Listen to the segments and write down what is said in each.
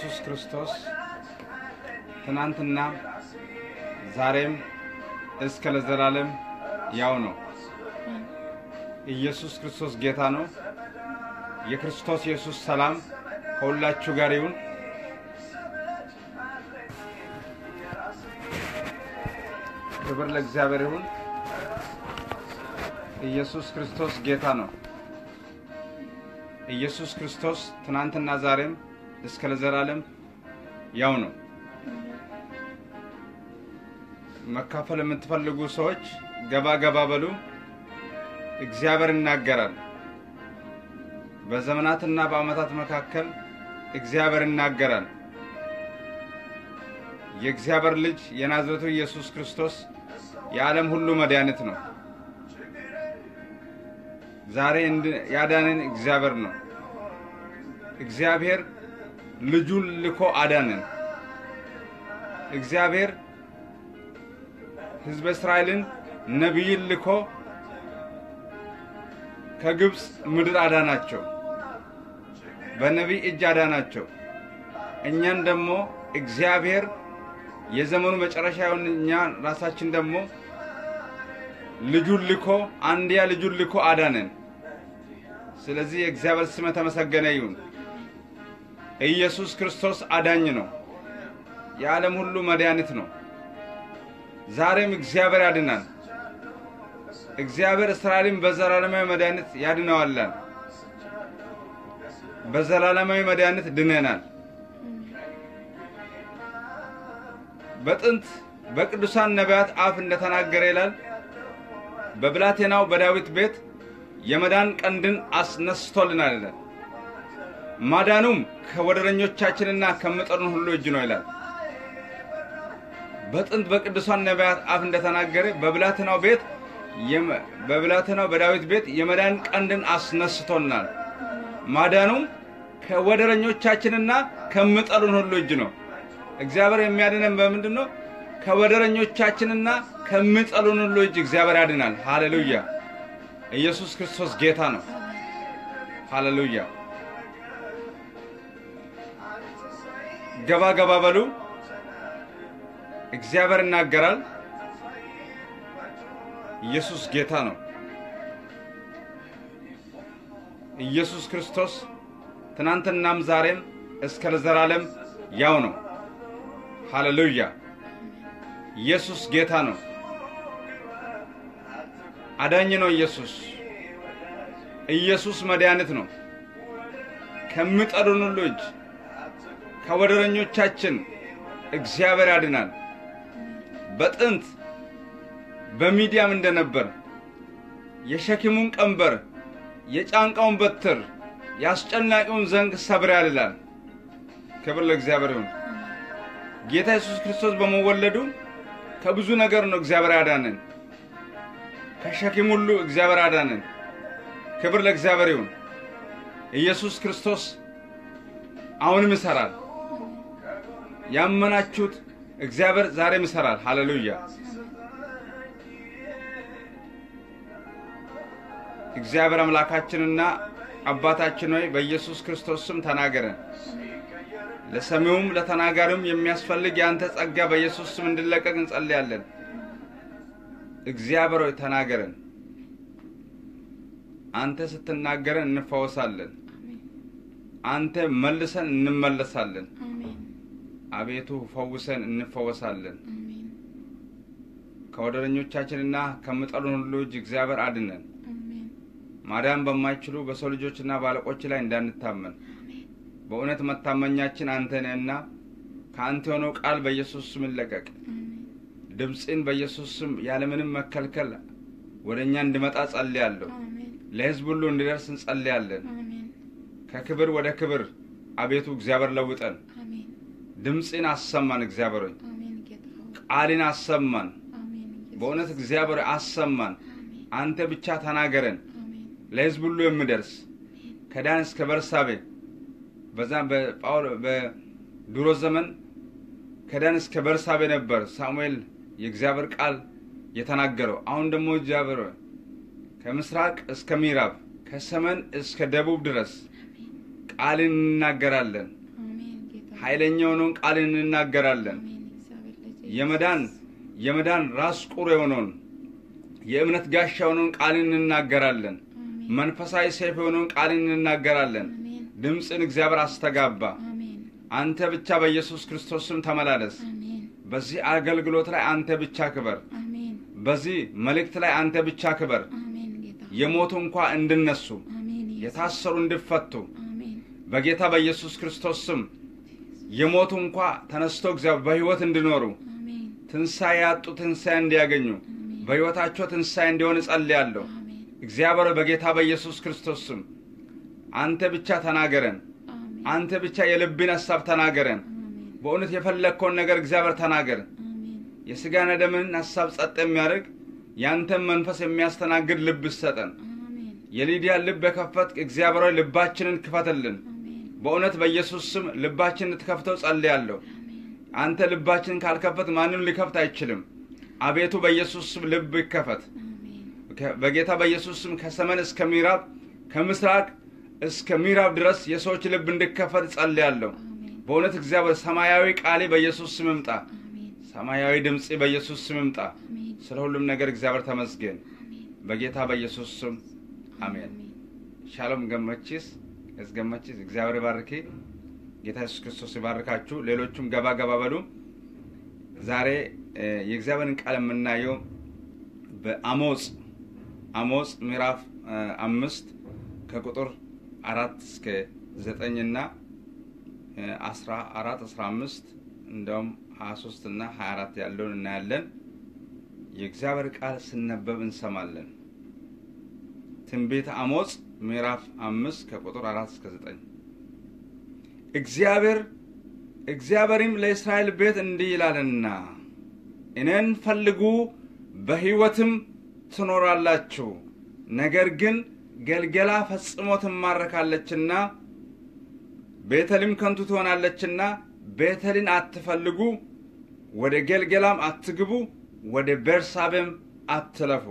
ኢየሱስ ክርስቶስ ትናንትና ዛሬም እስከ ለዘላለም ያው ነው። ኢየሱስ ክርስቶስ ጌታ ነው። የክርስቶስ ኢየሱስ ሰላም ከሁላችሁ ጋር ይሁን። ክብር ለእግዚአብሔር ይሁን። ኢየሱስ ክርስቶስ ጌታ ነው። ኢየሱስ ክርስቶስ ትናንትና ዛሬም እስከ ለዘላለም ያው ነው። መካፈል የምትፈልጉ ሰዎች ገባ ገባ በሉ። እግዚአብሔር ይናገራል። በዘመናትና በዓመታት መካከል እግዚአብሔር ይናገራል። የእግዚአብሔር ልጅ የናዝሬቱ ኢየሱስ ክርስቶስ የዓለም ሁሉ መድኃኒት ነው። ዛሬ ያዳነን እግዚአብሔር ነው። እግዚአብሔር ልጁን ልኮ አዳነን። እግዚአብሔር ሕዝበ እስራኤልን ነቢይን ልኮ ከግብፅ ምድር አዳናቸው። በነቢይ እጅ አዳናቸው። እኛን ደግሞ እግዚአብሔር የዘመኑ መጨረሻ የሆን እኛ ራሳችን ደግሞ ልጁን ልኮ አንድያ ልጁን ልኮ አዳነን። ስለዚህ የእግዚአብሔር ስም የተመሰገነ ይሁን። ኢየሱስ ክርስቶስ አዳኝ ነው። የዓለም ሁሉ መድኃኒት ነው። ዛሬም እግዚአብሔር ያድናል። እግዚአብሔር እስራኤልን በዘላለማዊ መድኃኒት ያድነዋላል። በዘላለማዊ መድኃኒት ድነናል። በጥንት በቅዱሳን ነቢያት አፍ እንደተናገረ ይላል በብላቴናው በዳዊት ቤት የመዳን ቀንድን አስነስቶልናል ይላል። ማዳኑም ከወደረኞቻችንና ከምጠሉን ሁሉ እጅ ነው ይላል። በጥንት በቅዱሳን ነቢያት አፍ እንደተናገረ በብላቴናው ቤት በብላቴናው በዳዊት ቤት የመዳን ቀንድን አስነስቶልናል። ማዳኑም ከወደረኞቻችንና ከምጠሉን ሁሉ እጅ ነው። እግዚአብሔር የሚያድነን በምንድን ነው? ከወደረኞቻችንና ከምጠሉን ሁሉ እጅ እግዚአብሔር ያድናል። ሃሌሉያ! ኢየሱስ ክርስቶስ ጌታ ነው። ሃሌሉያ! ገባ ገባ በሉ። እግዚአብሔር ይናገራል። ኢየሱስ ጌታ ነው። ኢየሱስ ክርስቶስ ትናንትናም ዛሬም እስከ ለዘላለም ያው ነው። ሃሌሉያ! ኢየሱስ ጌታ ነው። አዳኝ ነው። ኢየሱስ ኢየሱስ መድኃኒት ነው። ከሚጠሉን ሁሉ እጅ ከወደረኞቻችን እግዚአብሔር ያድናል። በጥንት በሚዲያም እንደነበር የሸክሙን ቀንበር የጫንቃውን በትር የአስጨናቂውን ዘንግ ሰብሬአል ይላል። ክብር ለእግዚአብሔር ይሁን። ጌታ ኢየሱስ ክርስቶስ በመወለዱ ከብዙ ነገር ነው እግዚአብሔር ያዳነን። ከሸክም ሁሉ እግዚአብሔር አዳነን። ክብር ለእግዚአብሔር ይሁን። ኢየሱስ ክርስቶስ አሁንም ይሰራል። ያመናችሁት እግዚአብሔር ዛሬም ይሰራል። ሃሌሉያ! እግዚአብሔር አምላካችንና አባታችን ሆይ በኢየሱስ ክርስቶስ ስም ተናገረን። ለሰሚውም ለተናጋሪውም የሚያስፈልግ የአንተ ጸጋ በኢየሱስ ስም እንዲለቀቅ እንጸልያለን። እግዚአብሔር ሆይ ተናገረን። አንተ ስትናገረን እንፈወሳለን። አንተ መልሰን እንመለሳለን። አቤቱ ፈውሰን እንፈወሳለን። ከወደረኞቻችንና ከምጠሉን ሁሉ እጅ እግዚአብሔር አድነን። ማዳን በማይችሉ በሰው ልጆችና በአለቆች ላይ እንዳንታመን በእውነት መታመኛችን አንተ ነህና ከአንተ የሆነው ቃል በኢየሱስ ስም ይለቀቅ። ድምፅን በኢየሱስ ስም ያለምንም መከልከል ወደ እኛ እንዲመጣ ጸልያለሁ። ለሕዝብ ሁሉ እንዲደርስ እንጸልያለን። ከክብር ወደ ክብር አቤቱ እግዚአብሔር ለውጠን። ድምፅን አሰማን። እግዚአብሔር ሆይ ቃልን አሰማን። በእውነት እግዚአብሔር አሰማን። አንተ ብቻ ተናገረን። ለሕዝብ ሁሉ የምደርስ ከዳን እስከ በርሳቤ በዛ በድሮ ዘመን ከዳን እስከ በርሳቤ ነበር ሳሙኤል የእግዚአብሔር ቃል የተናገረው። አሁን ደግሞ እግዚአብሔር ከምስራቅ እስከ ምዕራብ ከሰሜን እስከ ደቡብ ድረስ ቃልን እንናገራለን። ኃይለኛ የሆነውን ቃል እንናገራለን። አሜን። እግዚአብሔር ልጅ የመዳን የመዳን ራስ ቁር የሆነውን የእምነት ጋሻ የሆነውን ቃል እንናገራለን። አሜን። መንፈሳዊ ሰይፍ የሆነውን ቃል እንናገራለን። አሜን። ድምፅን እግዚአብሔር አስተጋባ። አሜን። አንተ ብቻ በኢየሱስ ክርስቶስ ስም ተመላለስ። አሜን። በዚህ አገልግሎት ላይ አንተ ብቻ ክበር። አሜን። በዚህ መልእክት ላይ አንተ ብቻ ክበር። አሜን። ጌታ የሞቱ እንኳ እንድነሱ፣ አሜን። ኢየሱስ የታሰሩ እንዲፈቱ አሜን። በጌታ በኢየሱስ ክርስቶስ ስም የሞቱ እንኳ ተነስቶ እግዚአብሔር በሕይወት እንዲኖሩ አሜን። ትንሣኤ ያጡ ትንሣኤ እንዲያገኙ አሜን። በሕይወታቸው ትንሣኤ እንዲሆን እጸልያለሁ። አሜን። እግዚአብሔር በጌታ በኢየሱስ ክርስቶስ ስም አንተ ብቻ ተናገረን። አሜን። አንተ ብቻ የልብን ሐሳብ ተናገረን። አሜን። በእውነት የፈለግከውን ነገር እግዚአብሔር ተናገር። አሜን። የሥጋና ደምን ሐሳብ ጸጥ የሚያደርግ ያንተን መንፈስ የሚያስተናግድ ልብ ሰጠን። አሜን። የሊዲያን ልብ የከፈትክ እግዚአብሔር ሆይ ልባችንን ክፈትልን። አሜን። በእውነት በኢየሱስ ስም ልባችንን እንድትከፍተው ጸልያለሁ። አሜን። አንተ ልባችንን ካልከፈት ማንም ሊከፍት አይችልም። አቤቱ በኢየሱስ ስም ልብ ይከፈት። አሜን። ከ- በጌታ በኢየሱስ ስም ከሰሜን እስከ ምዕራብ ከምስራቅ እስከ ምዕራብ ድረስ የሰዎች ልብ እንዲከፈት ጸልያለሁ። አሜን። በእውነት እግዚአብሔር ሰማያዊ ቃሌ በኢየሱስ ስም ይምጣ። አሜን። ሰማያዊ ድምፅ በኢየሱስ ስም ይምጣ። አሜን። ስለ ሁሉም ነገር እግዚአብሔር ተመስገን። አሜን። በጌታ በኢየሱስ ስም አሜን። ሻሎም ገመቺስ ያስገመቺስ እግዚአብሔር ይባርክ። ጌታ ኢየሱስ ክርስቶስ ይባርካችሁ። ሌሎቹም ገባ ገባ በሉ። ዛሬ እ፣ የእግዚአብሔርን ቃል የምናየው በአሞጽ አሞጽ ምዕራፍ እ፣ አምስት ከቁጥር አራት እስከ ዘጠኝና እ፣ አስራ አራት አስራ አምስት እንደውም ሀያ ሶስት እና ሀያ አራት ያለውን እናያለን። የእግዚአብሔር ቃል ስነበብ እንሰማለን። ትንቢተ አሞጽ ምዕራፍ አምስት ከቁጥር አራት እስከ ዘጠኝ እግዚአብሔር እግዚአብሔርም ለእስራኤል ቤት እንዲህ ይላልና እኔን ፈልጉ በሕይወትም ትኖራላችሁ፣ ነገር ግን ገልገላ ፈጽሞ ትማረካለችና ቤተልም ከንቱ ትሆናለችና ቤተልን አትፈልጉ፣ ወደ ገልገላም አትግቡ፣ ወደ ቤርሳቤም አትለፉ።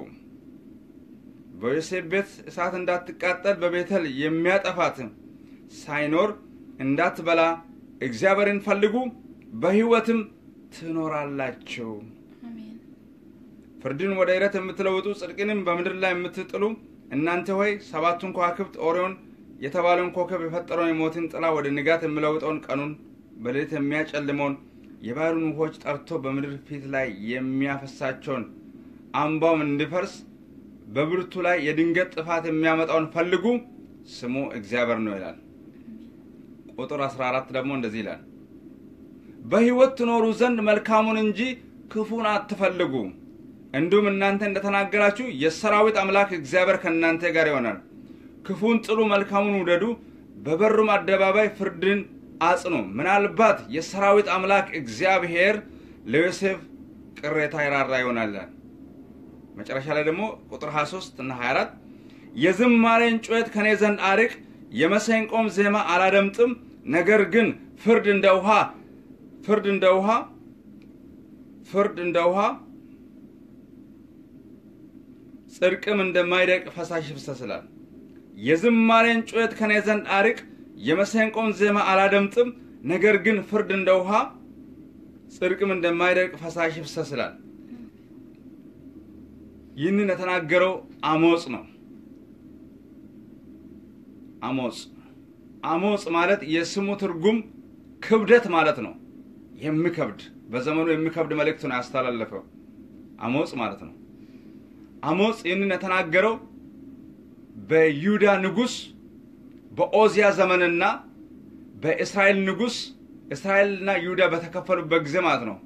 በዮሴፍ ቤት እሳት እንዳትቃጠል በቤተል የሚያጠፋት ሳይኖር እንዳትበላ እግዚአብሔርን ፈልጉ በሕይወትም ትኖራላችሁ። አሜን። ፍርድን ወደ እረት የምትለውጡ ጽድቅንም በምድር ላይ የምትጥሉ እናንተ ሆይ ሰባቱን ከዋክብት ኦሪዮን የተባለውን ኮከብ የፈጠረውን የሞትን ጥላ ወደ ንጋት የሚለውጠውን ቀኑን በሌሊት የሚያጨልመውን የባሕሩን ውኆች ጠርቶ በምድር ፊት ላይ የሚያፈሳቸውን አምባውም እንዲፈርስ በብርቱ ላይ የድንገት ጥፋት የሚያመጣውን ፈልጉ፣ ስሙ እግዚአብሔር ነው ይላል። ቁጥር 14 ደግሞ እንደዚህ ይላል፣ በሕይወት ትኖሩ ዘንድ መልካሙን እንጂ ክፉን አትፈልጉ። እንዲሁም እናንተ እንደተናገራችሁ የሰራዊት አምላክ እግዚአብሔር ከእናንተ ጋር ይሆናል። ክፉን ጥሉ፣ መልካሙን ውደዱ፣ በበሩም አደባባይ ፍርድን አጽኑ። ምናልባት የሰራዊት አምላክ እግዚአብሔር ለዮሴፍ ቅሬታ ይራራ ይሆናል። መጨረሻ ላይ ደግሞ ቁጥር 23 እና 24 የዝማሬን ጩኸት ከኔ ዘንድ አርቅ፣ የመሰንቆም ዜማ አላደምጥም። ነገር ግን ፍርድ እንደ ውሃ ፍርድ እንደ ውሃ ፍርድ እንደ ውሃ ጽድቅም እንደማይደቅ ፈሳሽ ይፍሰስላል። የዝማሬን ጩኸት ከኔ ዘንድ አርቅ፣ የመሰንቆም ዜማ አላደምጥም። ነገር ግን ፍርድ እንደ ውሃ ጽድቅም እንደማይደቅ ፈሳሽ ይፍሰስላል። ይህንን የተናገረው አሞጽ ነው። አሞጽ አሞጽ ማለት የስሙ ትርጉም ክብደት ማለት ነው። የሚከብድ በዘመኑ የሚከብድ መልእክት ነው ያስተላለፈው አሞጽ ማለት ነው። አሞጽ ይህንን የተናገረው በይሁዳ ንጉሥ በኦዚያ ዘመንና በእስራኤል ንጉሥ እስራኤልና ይሁዳ በተከፈሉበት ጊዜ ማለት ነው።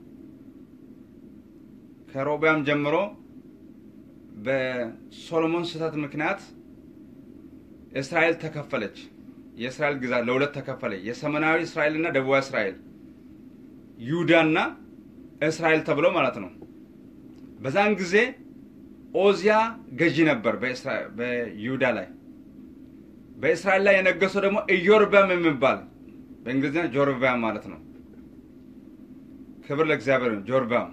ከሮቢያም ጀምሮ በሶሎሞን ስህተት ምክንያት እስራኤል ተከፈለች። የእስራኤል ግዛት ለሁለት ተከፈለ። የሰሜናዊ እስራኤልና ደቡባዊ እስራኤል፣ ይሁዳና እስራኤል ተብሎ ማለት ነው። በዛን ጊዜ ኦዚያ ገዢ ነበር በይሁዳ ላይ። በእስራኤል ላይ የነገሰው ደግሞ ኢዮርባም የሚባል በእንግሊዝኛ ጆርባም ማለት ነው። ክብር ለእግዚአብሔር ነው። ጆርባም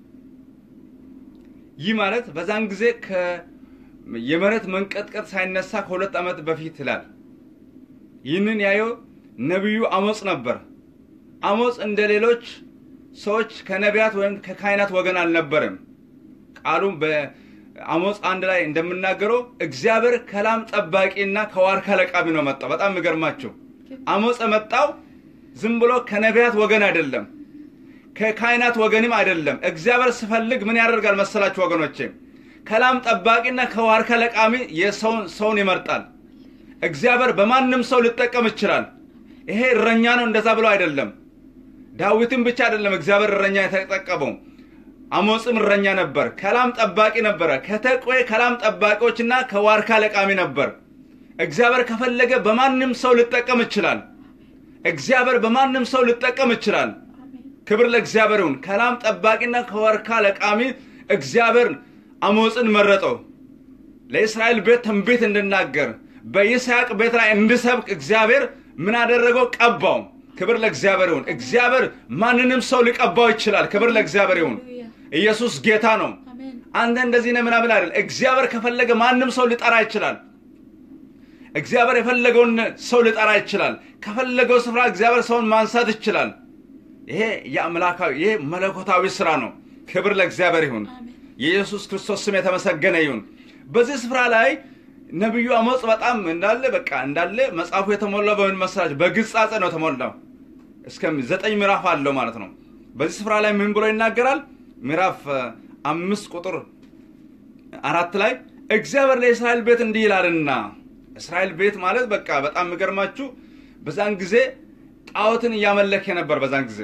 ይህ ማለት በዛን ጊዜ የመሬት መንቀጥቀጥ ሳይነሳ ከሁለት ዓመት በፊት ይላል። ይህንን ያየው ነቢዩ አሞጽ ነበር። አሞጽ እንደ ሌሎች ሰዎች ከነቢያት ወይም ከካህናት ወገን አልነበረም። ቃሉም በአሞጽ አንድ ላይ እንደምናገረው እግዚአብሔር ከላም ጠባቂና ከዋርካ ለቃሚ ነው መጣው። በጣም የሚገርማቸው አሞጽ የመጣው ዝም ብሎ ከነቢያት ወገን አይደለም፣ ከካህናት ወገንም አይደለም። እግዚአብሔር ስፈልግ ምን ያደርጋል መሰላችሁ ወገኖቼ? ከላም ጠባቂና ከዋርካ ለቃሚ የሰውን ሰውን ይመርጣል። እግዚአብሔር በማንም ሰው ሊጠቀም ይችላል። ይሄ እረኛ ነው እንደዛ ብሎ አይደለም። ዳዊትም ብቻ አይደለም እግዚአብሔር እረኛ የተጠቀመው። አሞጽም እረኛ ነበር፣ ከላም ጠባቂ ነበረ። ከተቆ ከላም ጠባቂዎችና ከዋርካ ለቃሚ ነበር። እግዚአብሔር ከፈለገ በማንም ሰው ሊጠቀም ይችላል። እግዚአብሔር በማንም ሰው ሊጠቀም ይችላል። ክብር ለእግዚአብሔር ይሁን። ከላም ጠባቂና ከዋርካ ለቃሚ እግዚአብሔር አሞጽን መረጠው። ለእስራኤል ቤት ትንቢት እንድናገር በይስሐቅ ቤት ላይ እንድሰብክ እግዚአብሔር ምን አደረገው? ቀባው። ክብር ለእግዚአብሔር ይሁን። እግዚአብሔር ማንንም ሰው ሊቀባው ይችላል። ክብር ለእግዚአብሔር ይሁን። ኢየሱስ ጌታ ነው። አሜን አንተ እንደዚህ ነህ ምናምን አይደል። እግዚአብሔር ከፈለገ ማንም ሰው ሊጠራ ይችላል። እግዚአብሔር የፈለገውን ሰው ሊጠራ ይችላል። ከፈለገው ስፍራ እግዚአብሔር ሰውን ማንሳት ይችላል። ይሄ የአምላካዊ ይሄ መለኮታዊ ስራ ነው። ክብር ለእግዚአብሔር ይሁን። አሜን የኢየሱስ ክርስቶስ ስም የተመሰገነ ይሁን። በዚህ ስፍራ ላይ ነቢዩ አሞጽ በጣም እንዳለ በቃ እንዳለ መጽሐፉ የተሞላው በምን መሰላችሁ? በግጻጼ ነው የተሞላው። እስከ ዘጠኝ ምዕራፍ አለው ማለት ነው። በዚህ ስፍራ ላይ ምን ብሎ ይናገራል? ምዕራፍ አ, አምስት ቁጥር አራት ላይ እግዚአብሔር ለእስራኤል ቤት እንዲህ ይላልና እስራኤል ቤት ማለት በቃ በጣም የሚገርማችሁ በዛን ጊዜ ጣዖትን እያመለከ ነበር። በዛን ጊዜ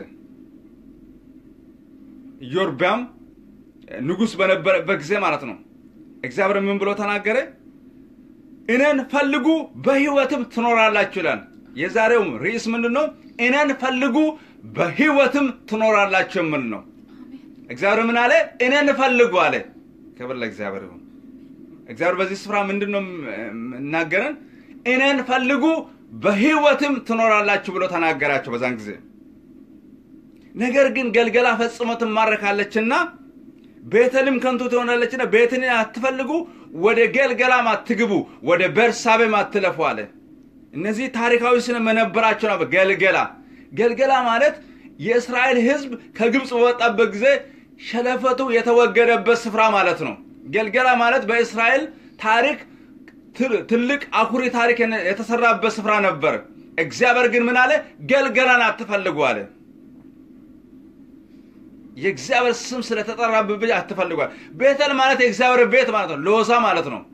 ኢዮርቢያም ንጉሥ በነበረበት ጊዜ ማለት ነው። እግዚአብሔር ምን ብሎ ተናገረ? እኔን ፈልጉ በሕይወትም ትኖራላችሁ ይላል። የዛሬውም ርዕስ ምንድን ነው? እኔን ፈልጉ በሕይወትም ትኖራላችሁ የሚል ነው። እግዚአብሔር ምን አለ? እኔን ፈልጉ አለ። ክብር ለእግዚአብሔር ይሁን። እግዚአብሔር በዚህ ስፍራ ምንድን ነው እናገረን? እኔን ፈልጉ በሕይወትም ትኖራላችሁ ብሎ ተናገራቸው በዛን ጊዜ። ነገር ግን ገልገላ ፈጽሞ ትማረካለችና ቤተልም ከንቱ ትሆናለችና ቤትን አትፈልጉ፣ ወደ ገልገላም አትግቡ፣ ወደ ቤርሳቤም አትለፉ አለ። እነዚህ ታሪካዊ ስም የነበራቸው ነበር። ገልገላ ገልገላ ማለት የእስራኤል ሕዝብ ከግብፅ በወጣበት ጊዜ ሸለፈቱ የተወገደበት ስፍራ ማለት ነው። ገልገላ ማለት በእስራኤል ታሪክ ትል- ትልቅ አኩሪ ታሪክ የተሰራበት ስፍራ ነበር። እግዚአብሔር ግን ምን አለ? ገልገላን አትፈልጉ አለ። የእግዚአብሔር ስም ስለተጠራበት ብቻ አትፈልጓል። ቤተል ማለት የእግዚአብሔር ቤት ማለት ነው። ሎዛ ማለት ነው።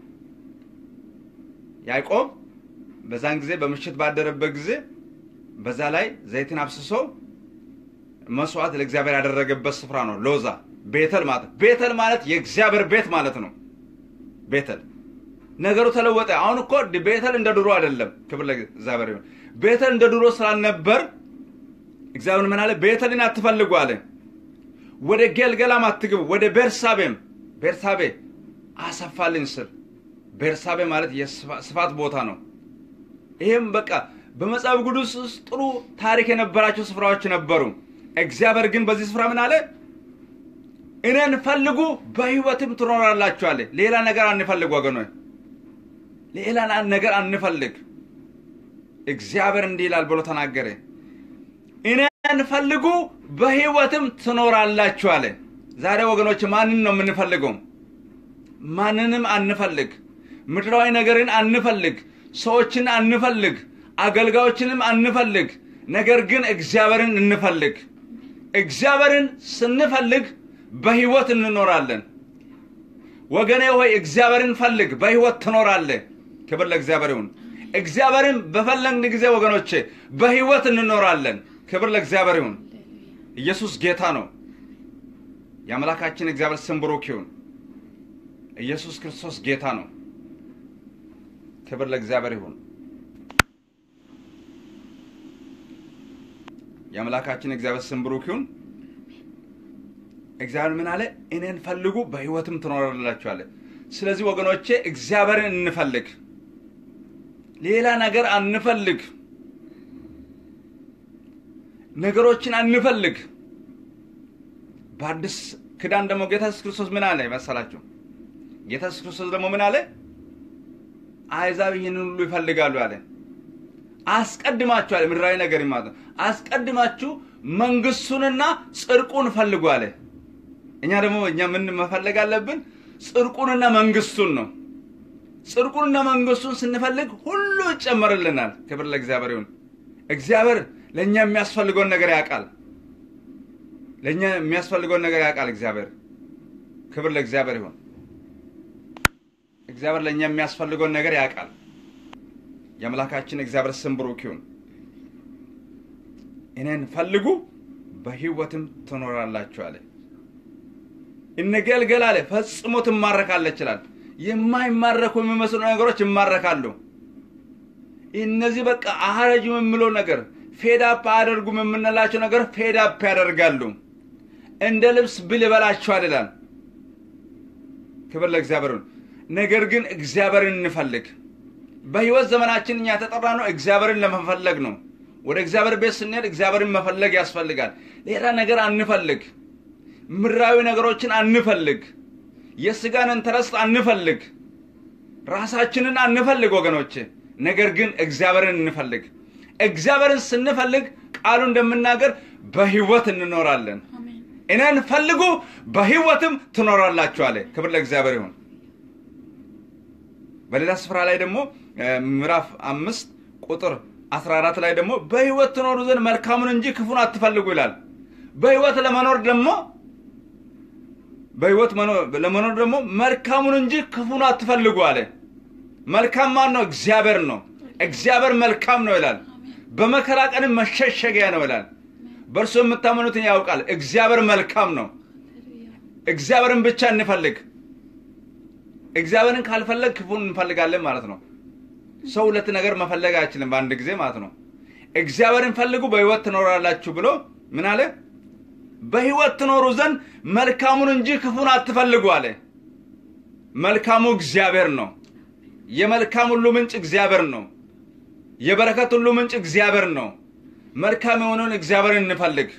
ያዕቆብ በዛን ጊዜ በምሽት ባደረበት ጊዜ በዛ ላይ ዘይትን አብስሶ መስዋዕት ለእግዚአብሔር ያደረገበት ስፍራ ነው። ሎዛ ቤተል ማለት ቤተል ማለት የእግዚአብሔር ቤት ማለት ነው። ቤተል ነገሩ ተለወጠ። አሁን እኮ ቤተል እንደ ድሮ አይደለም። ክብር ለእግዚአብሔር ይሁን። ቤተል እንደ ድሮ ስላልነበር እግዚአብሔር ምን አለ? ቤተልን አትፈልጉ አለ። ወደ ጌልገላም አትግቡ፣ ወደ ቤርሳቤም ቤርሳቤ አሰፋልኝ ስል ቤርሳቤ ማለት የስፋት ቦታ ነው። ይህም በቃ በመጽሐፍ ቅዱስ ውስጥ ጥሩ ታሪክ የነበራቸው ስፍራዎች ነበሩ። እግዚአብሔር ግን በዚህ ስፍራ ምን አለ? እኔን ፈልጉ በሕይወትም ትኖራላችሁ አለ። ሌላ ነገር አንፈልግ ወገኖች፣ ሌላ ነገር አንፈልግ። እግዚአብሔር እንዲህ ይላል ብሎ ተናገረ። እኔን ፈልጉ በሕይወትም ትኖራላችሁ አለ። ዛሬ ወገኖች ማንን ነው የምንፈልገው? ማንንም አንፈልግ። ምድራዊ ነገርን አንፈልግ። ሰዎችን አንፈልግ። አገልጋዮችንም አንፈልግ። ነገር ግን እግዚአብሔርን እንፈልግ። እግዚአብሔርን ስንፈልግ በሕይወት እንኖራለን። ወገኔ ሆይ እግዚአብሔርን ፈልግ፣ በሕይወት ትኖራለህ። ክብር ለእግዚአብሔር ይሁን። እግዚአብሔርን በፈለግን ጊዜ ወገኖቼ በሕይወት እንኖራለን። ክብር ለእግዚአብሔር ይሁን። ኢየሱስ ጌታ ነው። የአምላካችን እግዚአብሔር ስም ብሩክ ይሁን። ኢየሱስ ክርስቶስ ጌታ ነው። ክብር ለእግዚአብሔር ይሁን። የአምላካችን እግዚአብሔር ስም ብሩክ ይሁን። እግዚአብሔር ምን አለ? እኔን ፈልጉ በሕይወትም ትኖራላችሁ አለ። ስለዚህ ወገኖቼ እግዚአብሔርን እንፈልግ፣ ሌላ ነገር አንፈልግ፣ ነገሮችን አንፈልግ። በአዲስ ክዳን ደግሞ ጌታ ኢየሱስ ክርስቶስ ምን አለ መሰላችሁ? ጌታ ኢየሱስ ክርስቶስ ደግሞ ምን አለ? አሕዛብ ይህንን ሁሉ ይፈልጋሉ አለ። አስቀድማችሁ አለ ምድራዊ ነገር ማለት ነው። አስቀድማችሁ መንግስቱንና ጽድቁን ፈልጉ አለ። እኛ ደግሞ እኛ ምን መፈለግ አለብን? ጽድቁንና መንግስቱን ነው። ጽድቁንና መንግስቱን ስንፈልግ ሁሉ ይጨመርልናል። ክብር ለእግዚአብሔር ይሁን። እግዚአብሔር ለእኛ የሚያስፈልገውን ነገር ያውቃል። ለእኛ የሚያስፈልገውን ነገር ያውቃል እግዚአብሔር። ክብር ለእግዚአብሔር ይሁን። እግዚአብሔር ለእኛ የሚያስፈልገውን ነገር ያውቃል። የአምላካችን እግዚአብሔር ስም ብሩክ ይሁን። እኔን ፈልጉ በህይወትም ትኖራላችሁ አለ። እንገልገል አለ ፈጽሞ ትማረካለች ይላል። የማይማረኩ የሚመስሉ ነገሮች ይማረካሉ። እነዚህ በቃ አረጅም የምለው ነገር ፌዳፕ አያደርጉም የምንላቸው ነገር ፌዳፕ ያደርጋሉ። እንደ ልብስ ብል ይበላችኋል ይላል። ክብር ለእግዚአብሔር ይሁን። ነገር ግን እግዚአብሔርን እንፈልግ። በህይወት ዘመናችን እኛ የተጠራ ነው እግዚአብሔርን ለመፈለግ ነው። ወደ እግዚአብሔር ቤት ስንሄድ እግዚአብሔርን መፈለግ ያስፈልጋል። ሌላ ነገር አንፈልግ። ምድራዊ ነገሮችን አንፈልግ። የስጋን ኢንተረስት አንፈልግ። ራሳችንን አንፈልግ ወገኖች። ነገር ግን እግዚአብሔርን እንፈልግ። እግዚአብሔርን ስንፈልግ ቃሉ እንደምናገር በህይወት እንኖራለን። አሜን እኔን ፈልጉ በህይወትም ትኖራላችሁ አለ። ክብር ለእግዚአብሔር ይሁን። በሌላ ስፍራ ላይ ደግሞ እ፣ ምዕራፍ አምስት ቁጥር 14 ላይ ደግሞ በህይወት ትኖሩ ዘንድ መልካሙን እንጂ ክፉን አትፈልጉ ይላል። በህይወት ለመኖር ደግሞ በህይወት መኖር- ለመኖር ደግሞ መልካሙን እንጂ ክፉን አትፈልጉ አለ። መልካም ማን ነው? እግዚአብሔር ነው። እግዚአብሔር መልካም ነው ይላል። በመከራ ቀንም መሸሸጊያ ነው ይላል። በእርሱ የምታምኑትን ያውቃል። እግዚአብሔር መልካም ነው። ሃሌሉያ እግዚአብሔርን ብቻ እንፈልግ። እግዚአብሔርን ካልፈለግ ክፉን እንፈልጋለን ማለት ነው። ሰው ሁለት ነገር መፈለግ አይችልም በአንድ ጊዜ ማለት ነው። እግዚአብሔርን ፈልጉ በህይወት ትኖራላችሁ ብሎ ምን አለ? በህይወት ትኖሩ ዘንድ መልካሙን እንጂ ክፉን አትፈልጉ አለ። መልካሙ እግዚአብሔር ነው። የመልካም ሁሉ ምንጭ እግዚአብሔር ነው። የበረከት ሁሉ ምንጭ እግዚአብሔር ነው። መልካም የሆነውን እግዚአብሔርን እንፈልግ።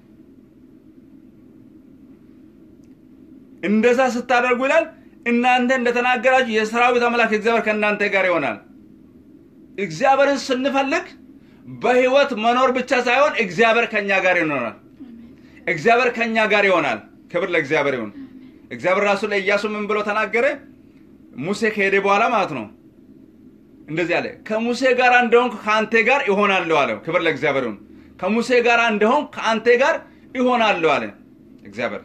እንደዛ ስታደርጉ ይላል እናንተ እንደተናገራችሁ የሰራዊት አምላክ እግዚአብሔር ከእናንተ ጋር ይሆናል። እግዚአብሔርን ስንፈልግ በህይወት መኖር ብቻ ሳይሆን እግዚአብሔር ከኛ ጋር ይኖራል። እግዚአብሔር ከኛ ጋር ይሆናል። ክብር ለእግዚአብሔር ይሁን። እግዚአብሔር ራሱ ለኢያሱ ምን ብሎ ተናገረ? ሙሴ ከሄደ በኋላ ማለት ነው። እንደዚህ አለ፣ ከሙሴ ጋር እንደሆንክ ከአንተ ጋር ይሆናለሁ አለው። ክብር ለእግዚአብሔር ይሁን። ከሙሴ ጋር እንደሆንክ ከአንተ ጋር ይሆናለሁ አለ እግዚአብሔር።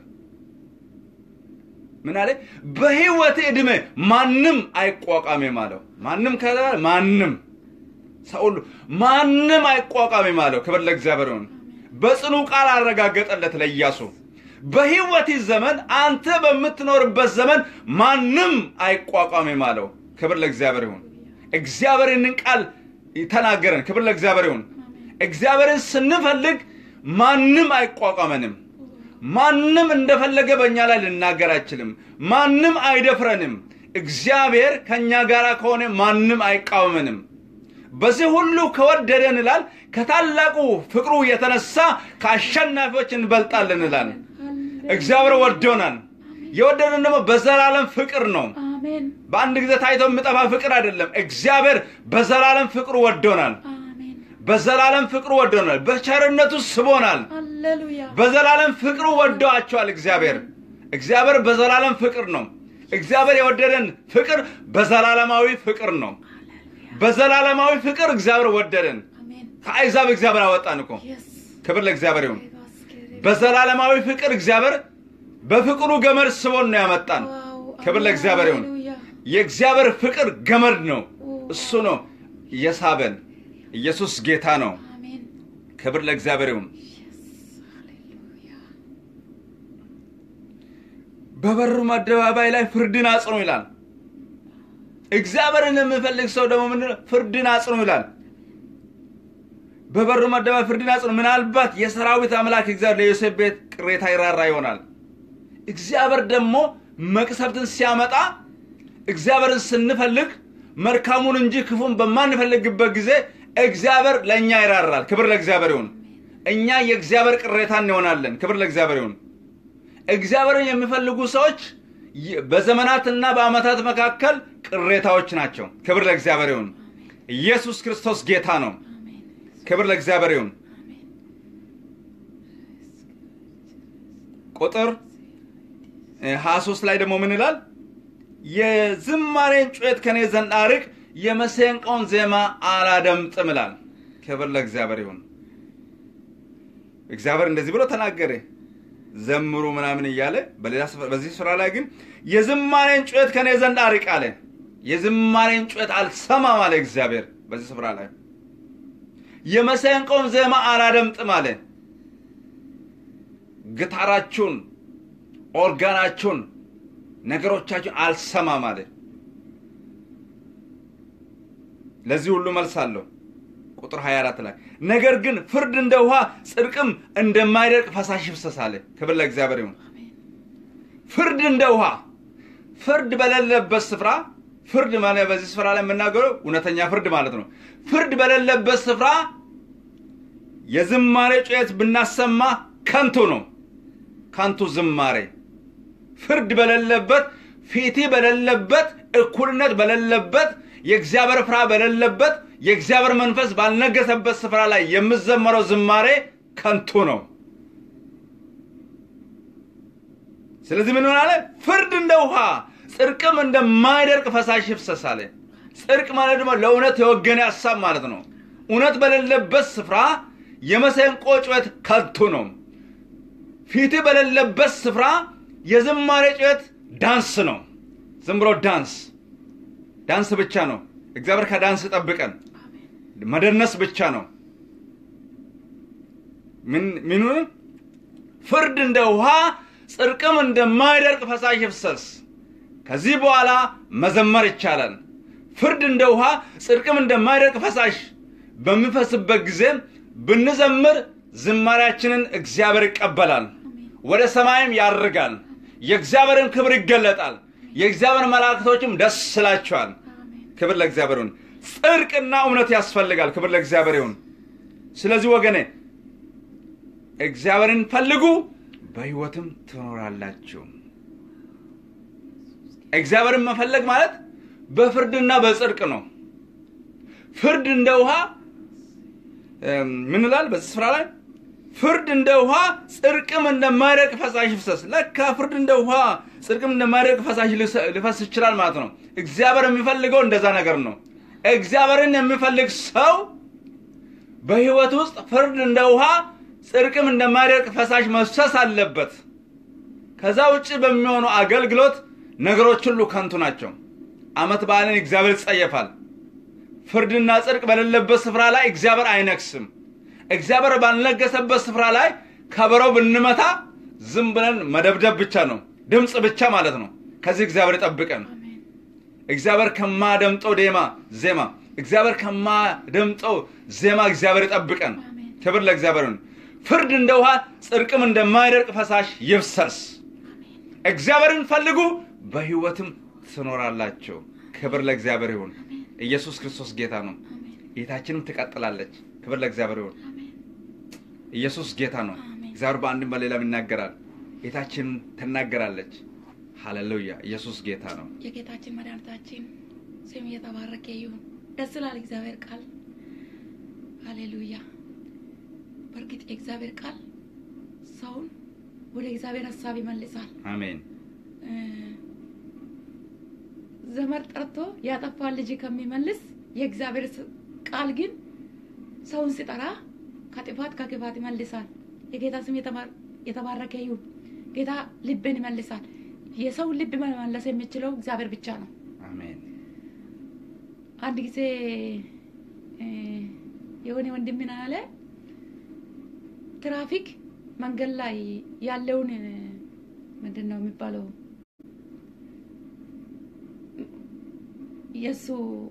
ምን አለ? በህይወት ዕድሜ ማንም አይቋቋሜም አለው። ማንም ከዛ ማንም ሰው ሁሉ ማንም አይቋቋሜም አለው። ክብር ለእግዚአብሔር ይሁን። በጽኑ ቃል አረጋገጠለት ለኢያሱ። በህይወት ዘመን አንተ በምትኖርበት ዘመን ማንም አይቋቋሜም አለው። ክብር ለእግዚአብሔር ይሁን። እግዚአብሔር ይህንን ቃል ተናገረን። ክብር ለእግዚአብሔር ይሁን። እግዚአብሔርን ስንፈልግ ማንም አይቋቋመንም። ማንም እንደፈለገ በእኛ ላይ ልናገር አይችልም። ማንም አይደፍረንም። እግዚአብሔር ከእኛ ጋር ከሆነ ማንም አይቃወመንም። በዚህ ሁሉ ከወደደን ይላል ከታላቁ ፍቅሩ የተነሳ ከአሸናፊዎች እንበልጣለን ይላል። እግዚአብሔር ወዶናል። የወደደን ደግሞ በዘላለም ፍቅር ነው። አሜን በአንድ ጊዜ ታይቶ የሚጠፋ ፍቅር አይደለም። እግዚአብሔር በዘላለም ፍቅሩ ወዶናል። አሜን በዘላለም ፍቅሩ ወዶናል። በቸርነቱ ስቦናል። ሃሌሉያ በዘላለም ፍቅሩ ወደዋቸዋል። እግዚአብሔር እግዚአብሔር በዘላለም ፍቅር ነው። እግዚአብሔር የወደደን ፍቅር በዘላለማዊ ፍቅር ነው። በዘላለማዊ ፍቅር እግዚአብሔር ወደደን። አሜን ከአይዛብ እግዚአብሔር አወጣን እኮ። የስ ክብር ለእግዚአብሔር ይሁን። በዘላለማዊ ፍቅር እግዚአብሔር በፍቅሩ ገመድ ስቦን ነው ያመጣን። ክብር ለእግዚአብሔር ይሁን። የእግዚአብሔር ፍቅር ገመድ ነው። እሱ ነው የሳበን። ኢየሱስ ጌታ ነው። አሜን ክብር ለእግዚአብሔር ይሁን። ሃሌሉያ በበሩም አደባባይ ላይ ፍርድን አጽኑ ይላል። እግዚአብሔርን የሚፈልግ ሰው ደግሞ ምንድን ነው? ፍርድን አጽኑ ይላል። በበሩም አደባባይ ፍርድን አጽኑ። ምናልባት የሰራዊት አምላክ እግዚአብሔር ለዮሴፍ ቤት ቅሬታ ይራራ ይሆናል። እግዚአብሔር ደግሞ መቅሰፍትን ሲያመጣ እግዚአብሔርን ስንፈልግ መልካሙን እንጂ ክፉን በማንፈልግበት ጊዜ እግዚአብሔር ለእኛ ይራራል። ክብር ለእግዚአብሔር ይሁን። እኛ የእግዚአብሔር ቅሬታ እንሆናለን። ክብር ለእግዚአብሔር ይሁን። እግዚአብሔርን የሚፈልጉ ሰዎች ይ- በዘመናትና በዓመታት መካከል ቅሬታዎች ናቸው። ክብር ለእግዚአብሔር ይሁን። ኢየሱስ ክርስቶስ ጌታ ነው። አሜን ክብር ለእግዚአብሔር ይሁን። አሜን ቁጥር ሀያ ሶስት ላይ ደግሞ ምን ይላል? የዝማሬን ጩኸት ከኔ ዘንድ አርቅ፣ የመሰንቆውን ዜማ አላደምጥም ይላል። ክብር ለእግዚአብሔር ይሁን። እግዚአብሔር እንደዚህ ብሎ ተናገረ፣ ዘምሩ ምናምን እያለ በሌላ ስፍራ በዚህ ስፍራ ላይ ግን የዝማሬን ጩኸት ከኔ ዘንድ አርቅ አለ። የዝማሬን ጩኸት አልሰማም አለ እግዚአብሔር በዚህ ስፍራ ላይ የመሰንቆውን ዜማ አላደምጥም አለ። ግታራችሁን፣ ኦርጋናችሁን፣ ነገሮቻችሁን አልሰማም አለ። ለዚህ ሁሉ መልስ አለው። ቁጥር 24 ላይ ነገር ግን ፍርድ እንደ ውሃ ጽድቅም እንደማይደርቅ ፈሳሽ ይፍሰስ አለ። ክብር ለእግዚአብሔር ይሁን። ፍርድ እንደ ውሃ ፍርድ በሌለበት ስፍራ ፍርድ ማለት በዚህ ስፍራ ላይ የምናገረው እውነተኛ ፍርድ ማለት ነው። ፍርድ በሌለበት ስፍራ የዝማሬ ጩኸት ብናሰማ ከንቱ ነው። ከንቱ ዝማሬ ፍርድ በሌለበት ፊቲ በሌለበት እኩልነት በሌለበት የእግዚአብሔር ፍርሃ በሌለበት የእግዚአብሔር መንፈስ ባልነገሰበት ስፍራ ላይ የምዘመረው ዝማሬ ከንቱ ነው። ስለዚህ ምን ሆናለ? ፍርድ እንደ ውሃ ጽድቅም እንደማይደርቅ ፈሳሽ ይፍሰስ አለ። ጽድቅ ማለት ደግሞ ለእውነት የወገነ ሀሳብ ማለት ነው። እውነት በሌለበት ስፍራ የመሰንቆ ጩኸት ከንቱ ነው። ፊት በሌለበት ስፍራ የዝማሬ ጩኸት ዳንስ ነው። ዝም ብሎ ዳንስ ዳንስ ብቻ ነው። እግዚአብሔር ከዳንስ ጠብቀን። መደነስ ብቻ ነው። ምኑን ፍርድ እንደ ውሃ ጽድቅም እንደማይደርቅ ፈሳሽ ይፍሰስ። ከዚህ በኋላ መዘመር ይቻላል። ፍርድ እንደ ውሃ ጽድቅም እንደማይደርቅ ፈሳሽ በሚፈስበት ጊዜ ብንዘምር ዝማሬያችንን እግዚአብሔር ይቀበላል፣ ወደ ሰማይም ያርጋል። የእግዚአብሔርን ክብር ይገለጣል። የእግዚአብሔር መላእክቶችም ደስ ይላቸዋል። ክብር ለእግዚአብሔር ይሁን። ጽድቅና እውነት ያስፈልጋል። ክብር ለእግዚአብሔር ይሁን። ስለዚህ ወገኔ እግዚአብሔርን ፈልጉ በሕይወትም ትኖራላችሁ። እግዚአብሔርን መፈለግ ማለት በፍርድና በጽድቅ ነው። ፍርድ እንደ ውሃ ምን ይላል በዚህ ስፍራ ላይ ፍርድ እንደ ውሃ ጽድቅም እንደማይደርቅ ፈሳሽ ይፍሰስ። ለካ ፍርድ እንደ ውሃ ጽድቅም እንደማይደርቅ ፈሳሽ ሊፈስ ይችላል ማለት ነው። እግዚአብሔር የሚፈልገው እንደዛ ነገር ነው። እግዚአብሔርን የሚፈልግ ሰው በሕይወት ውስጥ ፍርድ እንደ ውሃ ጽድቅም እንደማይደርቅ ፈሳሽ መፍሰስ አለበት። ከዛ ውጭ በሚሆኑ አገልግሎት ነገሮች ሁሉ ከንቱ ናቸው። ዓመት በዓልን እግዚአብሔር ይጸየፋል። ፍርድና ጽድቅ በሌለበት ስፍራ ላይ እግዚአብሔር አይነግስም። እግዚአብሔር ባልነገሰበት ስፍራ ላይ ከበሮ ብንመታ ዝም ብለን መደብደብ ብቻ ነው፣ ድምፅ ብቻ ማለት ነው። ከዚህ እግዚአብሔር ይጠብቀን። እግዚአብሔር ከማደምጠው ዴማ ዜማ እግዚአብሔር ከማደምጠው ዜማ እግዚአብሔር ይጠብቀን። ክብር ለእግዚአብሔር ይሁን። ፍርድ እንደ ውሃ ጽድቅም እንደማይደርቅ ፈሳሽ ይፍሰስ። እግዚአብሔርን ፈልጉ በሕይወትም ትኖራላቸው። ክብር ለእግዚአብሔር ይሁን። ኢየሱስ ክርስቶስ ጌታ ነው። ጌታችንም ትቀጥላለች። ክብር ለእግዚአብሔር ይሁን። ኢየሱስ ጌታ ነው። እግዚአብሔር በአንድም በሌላም ይናገራል። ጌታችን ትናገራለች። ሃሌሉያ! ኢየሱስ ጌታ ነው። የጌታችን መድኃኒታችን ስም እየተባረከ ይሁን። ደስ ይላል እግዚአብሔር ቃል። ሃሌሉያ! በእርግጥ የእግዚአብሔር ቃል ሰውን ወደ እግዚአብሔር ሀሳብ ይመልሳል። አሜን። ዘመድ ጠርቶ ያጠፋን ልጅ ከሚመልስ የእግዚአብሔር ቃል ግን ሰውን ሲጠራ ከጥፋት ከክፋት ይመልሳል። የጌታ ስም የተባረከ ይሁን። ጌታ ልብን ይመልሳል። የሰውን ልብ መመለስ የሚችለው እግዚአብሔር ብቻ ነው። አሜን። አንድ ጊዜ የሆነ ወንድም ምን አለ፣ ትራፊክ መንገድ ላይ ያለውን ምንድን ነው የሚባለው የእሱ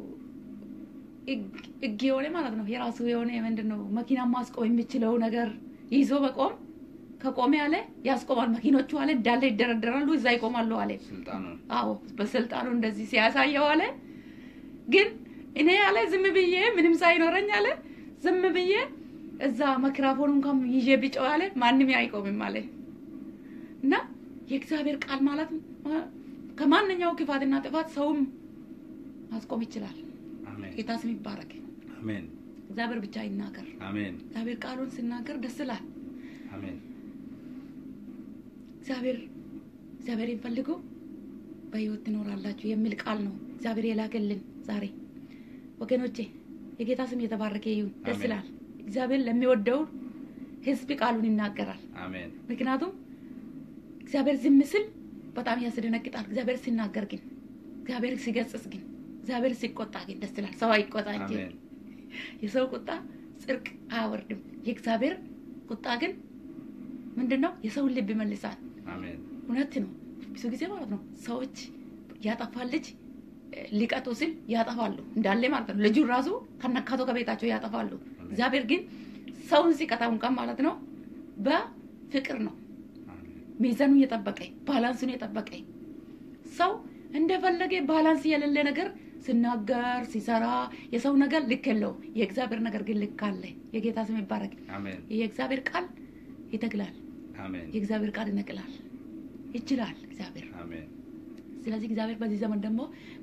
ሕግ የሆነ ማለት ነው የራሱ የሆነ ምንድን ነው መኪና ማስቆም የሚችለው ነገር ይዞ በቆም ከቆመ አለ ያስቆማል። መኪኖቹ አለ እንዳለ ይደረደራሉ፣ እዛ ይቆማሉ አለ። ስልጣኑ አዎ በስልጣኑ እንደዚህ ሲያሳየው አለ። ግን እኔ አለ ዝም ብዬ ምንም ሳይኖረኝ አለ ዝም ብዬ እዛ ማይክራፎን እንኳን ይዤ ቢጮህ አለ ማንም አይቆምም አለ እና የእግዚአብሔር ቃል ማለት ከማንኛው ክፋትና ጥፋት ሰውም ማስቆም ይችላል። አሜን። ጌታ ስም ይባረክ። አሜን። እግዚአብሔር ብቻ ይናገር። አሜን። እግዚአብሔር ቃሉን ሲናገር ደስ ይላል። አሜን። እግዚአብሔር እግዚአብሔርን ፈልጉ በህይወት ትኖራላችሁ የሚል ቃል ነው እግዚአብሔር የላከልን ዛሬ ወገኖቼ የጌታ ስም የተባረከ ይሁን ደስ አሜን። ይላል እግዚአብሔር ለሚወደው ህዝብ ቃሉን ይናገራል አሜን ምክንያቱም እግዚአብሔር ዝም ስል በጣም ያስደነግጣል እግዚአብሔር ሲናገር ግን እግዚአብሔር ሲገስጽ ግን እግዚአብሔር ሲቆጣ ግን ደስ ይላል ሰው አይቆጣ እንጂ አሜን የሰው ቁጣ ጽድቅ አያወርድም የእግዚአብሔር ቁጣ ግን ምንድን ነው የሰውን ልብ ይመልሳል አሜን እውነት ነው ብዙ ጊዜ ማለት ነው ሰዎች ያጠፋል ልጅ እ፣ ሊቀጡ ሲል ያጠፋሉ እንዳለ ማለት ነው ልጁን ራሱ ከነካቶ ከቤታቸው ያጠፋሉ እግዚአብሔር ግን ሰውን ሲቀጣው እንኳን ማለት ነው በፍቅር ነው አሜን ሚዛኑን የጠበቀ ባላንሱን የጠበቀ ሰው እንደፈለገ ባላንስ የሌለ ነገር ሲናገር ሲሰራ የሰው ነገር ልክ የለውም የእግዚአብሔር ነገር ግን ልክ አለ የጌታ ስም ይባረክ አሜን የእግዚአብሔር ቃል ይተግላል አሜን የእግዚአብሔር ቃል ይነቅላል ይችላል እግዚአብሔር አሜን ስለዚህ እግዚአብሔር በዚህ ዘመን ደግሞ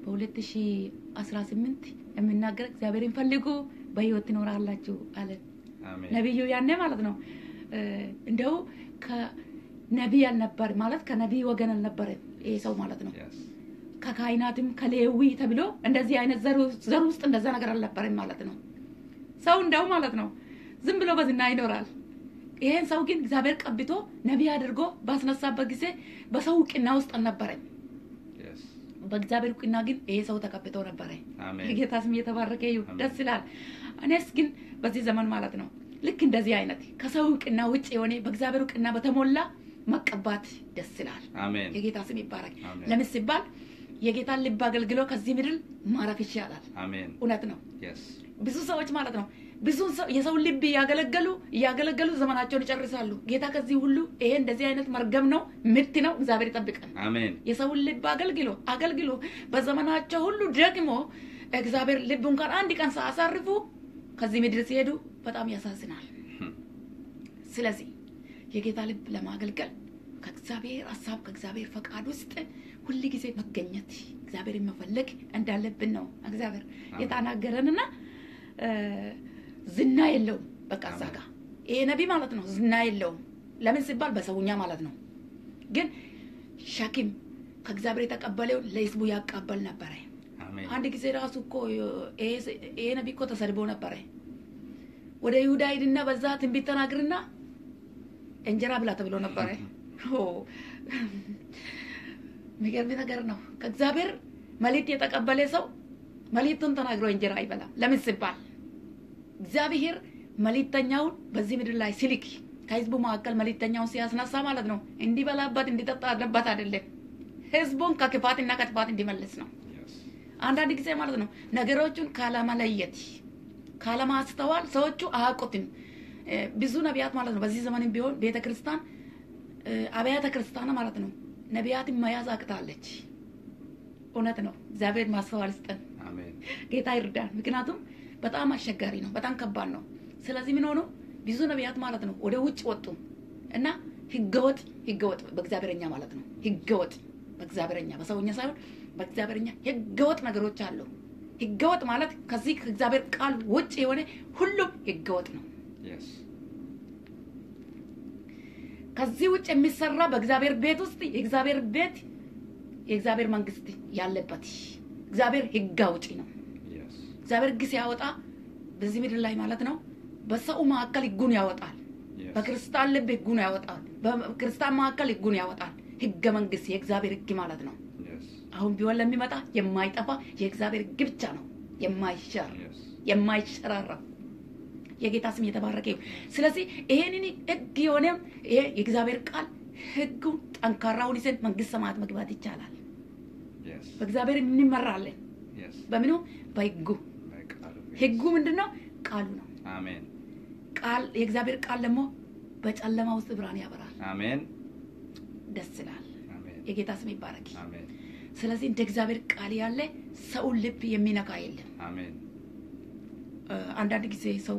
በ2018 የሚናገር እግዚአብሔርን ፈልጉ በህይወት ትኖራላችሁ አለ አሜን ነቢዩ ያኔ ማለት ነው እ፣ እንደው ከነቢይ አልነበር ማለት ከነቢይ ወገን አልነበረ ይሄ ሰው ማለት ነው Yes. ከካህናትም ከሌዊ ተብሎ እንደዚህ አይነት ዘር ውስጥ- ዘር ውስጥ እንደዛ ነገር አልነበረም ማለት ነው ሰው እንደው ማለት ነው ዝም ብሎ በዝና ይኖራል ይሄን ሰው ግን እግዚአብሔር ቀብቶ ነቢይ አድርጎ ባስነሳበት ጊዜ በሰው እውቅና ውስጥ አልነበረም Yes. በእግዚአብሔር እውቅና ግን ይሄ ሰው ተቀብቶ ነበረ አሜን የጌታ ስም እየተባረከ ይሁን አሜን። ደስ ይላል እኔስ ግን በዚህ ዘመን ማለት ነው ልክ እንደዚህ አይነት ከሰው እውቅና ውጭ የሆነ በእግዚአብሔር እውቅና በተሞላ መቀባት ደስ ይላል አሜን የጌታ ስም ይባረክ አሜን። ለምን ሲባል የጌታን ልብ አገልግሎ ከዚህ ምድር ማረፍ ይሻላል አሜን እውነት ነው Yes. ብዙ ሰዎች ማለት ነው ብዙ ሰው የሰውን ልብ እያገለገሉ እያገለገሉ ዘመናቸውን ይጨርሳሉ ጌታ ከዚህ ሁሉ ይሄ እንደዚህ አይነት መርገም ነው ምት ነው እግዚአብሔር ይጠብቀን አሜን የሰውን ልብ አገልግሎ አገልግሎ በዘመናቸው ሁሉ ደግሞ እግዚአብሔር ልብ እንኳን አንድ ቀን ሳያሳርፉ ከዚህ ምድር ሲሄዱ በጣም ያሳዝናል Hmm. ስለዚህ የጌታ ልብ ለማገልገል ከእግዚአብሔር ሀሳብ ከእግዚአብሔር ፈቃድ ውስጥ ሁል ጊዜ መገኘት እግዚአብሔርን መፈለግ እንዳለብን ነው እግዚአብሔር አሜን። የተናገረንና እ፣ ዝና የለውም በቃ እዛ ጋ ይሄ ነቢ ማለት ነው ዝና የለውም ለምን ሲባል በሰውኛ ማለት ነው ግን ሸክም ከእግዚአብሔር የተቀበለውን ለህዝቡ ያቃበል ነበረ አሜን አንድ ጊዜ ራሱ እኮ ይሄ ይሄ ነቢ እኮ ተሰድቦ ነበረ ወደ ይሁዳ ሂድና በዛ ትንቢት ተናግርና እንጀራ ብላ ተብሎ ነበረ ኦ፣ የሚገርም ነገር ነው ከእግዚአብሔር መልእክት የተቀበለ ሰው መልእክቱን ተናግሮ እንጀራ አይበላም ለምን ሲባል እግዚአብሔር መልእክተኛውን በዚህ ምድር ላይ ሲልክ ከህዝቡ መካከል መልእክተኛውን ሲያስነሳ ማለት ነው እንዲበላበት እንዲጠጣበት አይደለም ህዝቡን ከክፋትና ከጥፋት እንዲመልስ ነው Yes. አንዳንድ ጊዜ ማለት ነው ነገሮቹን ካለመለየት ካለማስተዋል ሰዎቹ አያውቁትም እ፣ ብዙ ነቢያት ማለት ነው በዚህ ዘመንም ቢሆን ቤተ ክርስቲያን እ፣ አብያተ ክርስቲያን ማለት ነው ነቢያትን መያዝ አቅታለች እውነት ነው እግዚአብሔር ማስተዋል ስጠን አሜን ጌታ ይርዳን ምክንያቱም በጣም አስቸጋሪ ነው በጣም ከባድ ነው ስለዚህ ምን ሆኑ ብዙ ነቢያት ማለት ነው ወደ ውጭ ወጡ እና ህገወጥ ህገወጥ በእግዚአብሔርኛ ማለት ነው ህገወጥ በእግዚአብሔርኛ በሰውኛ ሳይሆን በእግዚአብሔርኛ ህገወጥ ነገሮች አሉ ህገወጥ ማለት ከዚህ ከእግዚአብሔር ቃል ውጭ የሆነ ሁሉም ህገወጥ ነው Yes. ከዚህ ውጭ የሚሰራ በእግዚአብሔር ቤት ውስጥ የእግዚአብሔር ቤት የእግዚአብሔር መንግስት ያለበት እግዚአብሔር ህግ አውጪ ነው Yes. እግዚአብሔር ህግ ሲያወጣ በዚህ ምድር ላይ ማለት ነው በሰው መካከል ህጉን ያወጣል Yes. በክርስቲያን ልብ ህጉን ያወጣል በክርስቲያን መካከል ህጉን ያወጣል ህገ መንግስት የእግዚአብሔር ህግ ማለት ነው Yes. አሁን ቢሆን ለሚመጣ የማይጠፋ የእግዚአብሔር ህግ ብቻ ነው የማይሻር Yes. የማይሸራረፍ የጌታ ስም የተባረከ ይሁን ስለዚህ ይሄንን ህግ የሆነ ይሄ የእግዚአብሔር ቃል ህጉን ጠንካራውን ይዘን መንግስት ሰማያት መግባት ይቻላል Yes. በእግዚአብሔር እንመራለን Yes. በምኑ በህጉ በቃሉ ህጉ ምንድን ነው ቃሉ ነው አሜን ቃል የእግዚአብሔር ቃል ደግሞ በጨለማ ውስጥ ብርሃን ያበራል አሜን ደስ ይላል አሜን የጌታ ስም ይባረክ አሜን ስለዚህ እንደ እግዚአብሔር ቃል ያለ ሰውን ልብ የሚነካ የለም አሜን እ፣ አንዳንድ ጊዜ ሰው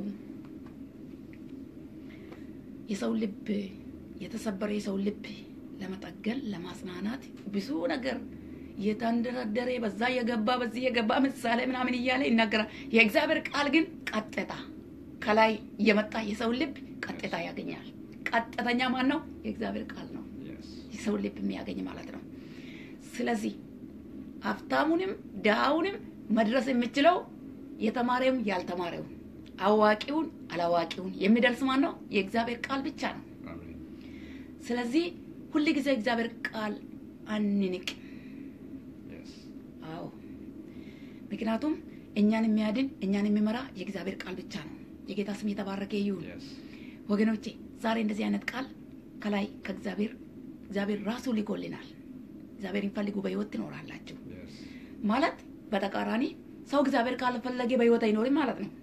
የሰው ልብ የተሰበረ የሰው ልብ ለመጠገን ለማጽናናት ብዙ ነገር የተንደረደረ በዛ የገባ በዚህ የገባ ምሳሌ ምናምን እያለ ይናገራል የእግዚአብሔር ቃል ግን ቀጥታ ከላይ እየመጣ የሰው ልብ ቀጥታ ያገኛል ቀጥተኛ ማን ነው የእግዚአብሔር ቃል ነው Yes. የሰውን ልብ የሚያገኝ ማለት ነው። ስለዚህ ሀብታሙንም ድሃውንም መድረስ የምችለው የተማሪውን ያልተማረውን አዋቂውን አላዋቂውን የሚደርስ ማን ነው? የእግዚአብሔር ቃል ብቻ ነው። አሜን። ስለዚህ ሁል ጊዜ እግዚአብሔር ቃል አንንቅ። Yes. አዎ ምክንያቱም እኛን የሚያድን እኛን የሚመራ የእግዚአብሔር ቃል ብቻ ነው። የጌታ ስም የተባረከ ይሁን። Yes. ወገኖቼ ዛሬ እንደዚህ አይነት ቃል ከላይ ከእግዚአብሔር እግዚአብሔር ራሱ ልኮልናል። እግዚአብሔርን ፈልጉ በሕይወት ትኖራላችሁ Yes. ማለት በተቃራኒ ሰው እግዚአብሔር ካልፈለገ በሕይወት አይኖርም ማለት ነው።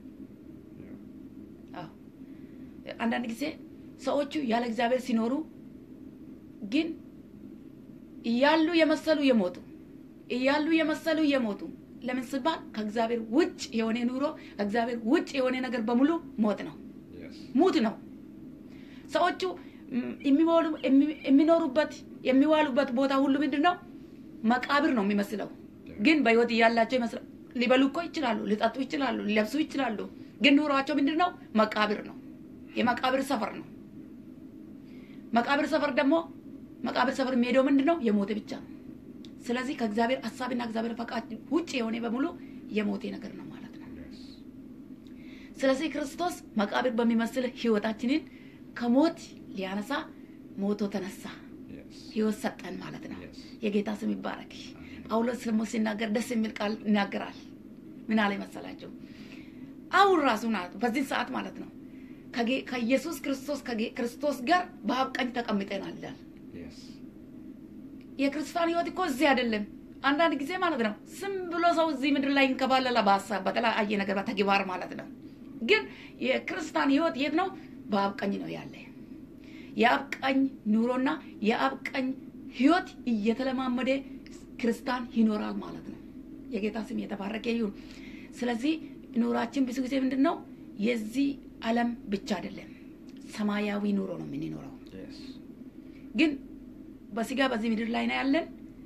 Yeah. አዎ አንዳንድ ጊዜ ሰዎቹ ያለ እግዚአብሔር ሲኖሩ ግን እያሉ የመሰሉ የሞቱ እያሉ የመሰሉ የሞቱ ለምን ሲባል ከእግዚአብሔር ውጭ የሆነ ኑሮ ከእግዚአብሔር ውጭ የሆነ ነገር በሙሉ ሞት ነው፣ Yes. ሙት ነው። ሰዎቹ ም- የሚሞሉ የሚ- የሚኖሩበት የሚዋሉበት ቦታ ሁሉ ምንድን ነው? መቃብር ነው የሚመስለው። ግን በሕይወት እያላቸው ይመስላል። ሊበሉ እኮ ይችላሉ፣ ሊጠጡ ይችላሉ፣ ሊለብሱ ይችላሉ። ግን ኑሯቸው ምንድን ነው? መቃብር ነው። የመቃብር ሰፈር ነው። መቃብር ሰፈር ደግሞ መቃብር ሰፈር የሚሄደው ምንድን ነው? የሞተ ብቻ ነው። ስለዚህ ከእግዚአብሔር ሀሳብና እግዚአብሔር ፈቃድ ውጭ የሆነ በሙሉ የሞቴ ነገር ነው ማለት ነው። Yes. ስለዚህ ክርስቶስ መቃብር በሚመስል ህይወታችንን ከሞት ሊያነሳ ሞቶ ተነሳ፣ Yes. ህይወት ሰጠን ማለት ነው። Yes. የጌታ ስም ይባረክ። ጳውሎስ ደግሞ ሲናገር ደስ የሚል ቃል ይናገራል። ምን አለ መሰላቸው? አሁን ራሱ ናት በዚህ ሰዓት ማለት ነው ከጌ- ከኢየሱስ ክርስቶስ ከጌ- ክርስቶስ ጋር በአብ ቀኝ ተቀምጠናል ይላል። Yes. የክርስቲያን ህይወት እኮ እዚህ አይደለም። አንዳንድ ጊዜ ማለት ነው ስም ብሎ ሰው እዚህ ምድር ላይ ይንከባለላ በሀሳብ በተለያየ ነገር በተግባር ማለት ነው። ግን የክርስቲያን ህይወት የት ነው? በአብ ቀኝ ነው ያለ። የአብ ቀኝ ኑሮና የአብ ቀኝ ህይወት እየተለማመደ ክርስቲያን ይኖራል ማለት ነው። የጌታ ስም የተባረከ ይሁን። ስለዚህ ኑሯችን ብዙ ጊዜ ምንድን ነው የዚህ ዓለም ብቻ አይደለም፣ ሰማያዊ ኑሮ ነው የምንኖረው። Yes. ግን በስጋ በዚህ ምድር ላይ ነው ያለን።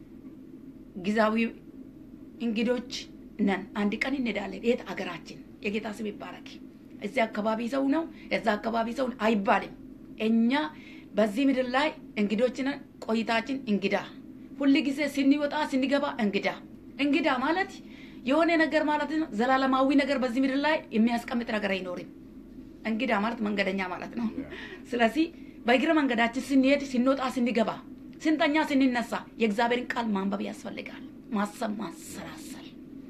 ጊዜያዊ እንግዶች ነን። አንድ ቀን እንሄዳለን። የት አገራችን። የጌታ ስም ይባረክ። እዚህ አካባቢ ሰው ነው እዛ አካባቢ ሰው አይባልም። እኛ በዚህ ምድር ላይ እንግዶች ነን። ቆይታችን እንግዳ፣ ሁል ጊዜ ስንወጣ ስንገባ እንግዳ። እንግዳ ማለት የሆነ ነገር ማለት ነው። ዘላለማዊ ነገር በዚህ ምድር ላይ የሚያስቀምጥ ነገር አይኖርም። እንግዳ ማለት መንገደኛ ማለት ነው። ስለዚህ በእግረ መንገዳችን ስንሄድ፣ ስንወጣ፣ ስንገባ፣ ስንተኛ፣ ስንነሳ የእግዚአብሔርን ቃል ማንበብ ያስፈልጋል። ማሰብ፣ ማሰላሰል።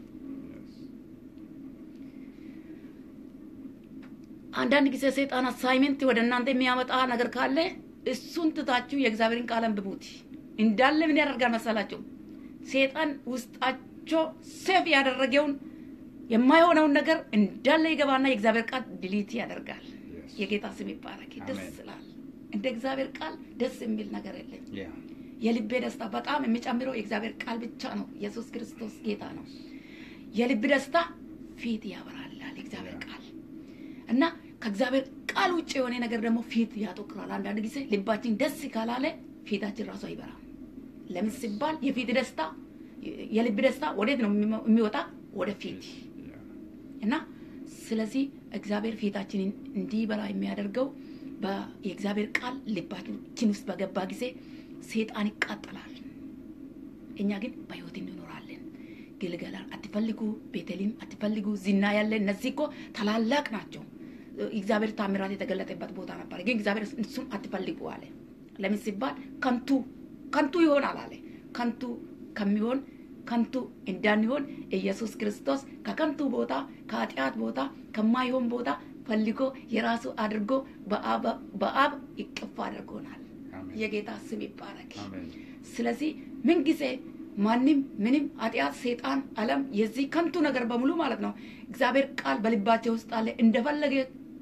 አንዳንድ ጊዜ ሰይጣን አሳይመንት ወደ እናንተ የሚያመጣ ነገር ካለ እሱን ትታችሁ የእግዚአብሔርን ቃል አንብቡት። እንዳለ ምን ያደርጋል መሰላችሁ? ሰይጣን ውስጣቸው ሴፍ ያደረገውን የማይሆነውን ነገር እንዳለ ይገባና የእግዚአብሔር ቃል ድሊት ያደርጋል። Yes. የጌታ ስም ይባረክ። ደስ አሜን። ይላል። እንደ እግዚአብሔር ቃል ደስ የሚል ነገር የለም። Yeah. የልቤ ደስታ በጣም የሚጨምረው የእግዚአብሔር ቃል ብቻ ነው። ኢየሱስ ክርስቶስ ጌታ ነው። የልብ ደስታ ፊት ያበራላል የእግዚአብሔር ቃል እና ከእግዚአብሔር ቃል ውጭ የሆነ ነገር ደግሞ ፊት ያጠቁራል። አንዳንድ ጊዜ ልባችን ደስ ካላለ ፊታችን ራሱ አይበራም። ለምን ሲባል የፊት ደስታ የልብ ደስታ ወዴት ነው የሚመ- የሚወጣ? ወደ ፊት Yeah. እና ስለዚህ እግዚአብሔር ፊታችንን እንዲበራ የሚያደርገው በ- የእግዚአብሔር ቃል ልባችን ውስጥ በገባ ጊዜ ሰይጣን ይቃጠላል። እኛ ግን በሕይወት እንኖራለን። ግልገላ አትፈልጉ፣ ቤተልሔም አትፈልጉ፣ ዝና ያለ እነዚህ እኮ ታላላቅ ናቸው። እግዚአብሔር ታምራት የተገለጠበት ቦታ ነበር። ግን እግዚአብሔር እሱን አትፈልጉ አለ። ለምን ሲባል ከንቱ ከንቱ ይሆናል አለ። ከንቱ ከሚሆን ከንቱ እንዳንሆን ኢየሱስ ክርስቶስ ከከንቱ ቦታ ከኃጢአት ቦታ ከማይሆን ቦታ ፈልጎ የራሱ አድርጎ በአብ በአብ ይቅፍ አድርጎናል። አሜን። የጌታ ስም ይባረክ። አሜን። ስለዚህ ምንጊዜ ማንም ምንም ኃጢአት፣ ሰይጣን፣ ዓለም የዚህ ከንቱ ነገር በሙሉ ማለት ነው እግዚአብሔር ቃል በልባቸው ውስጥ አለ። እንደፈለገ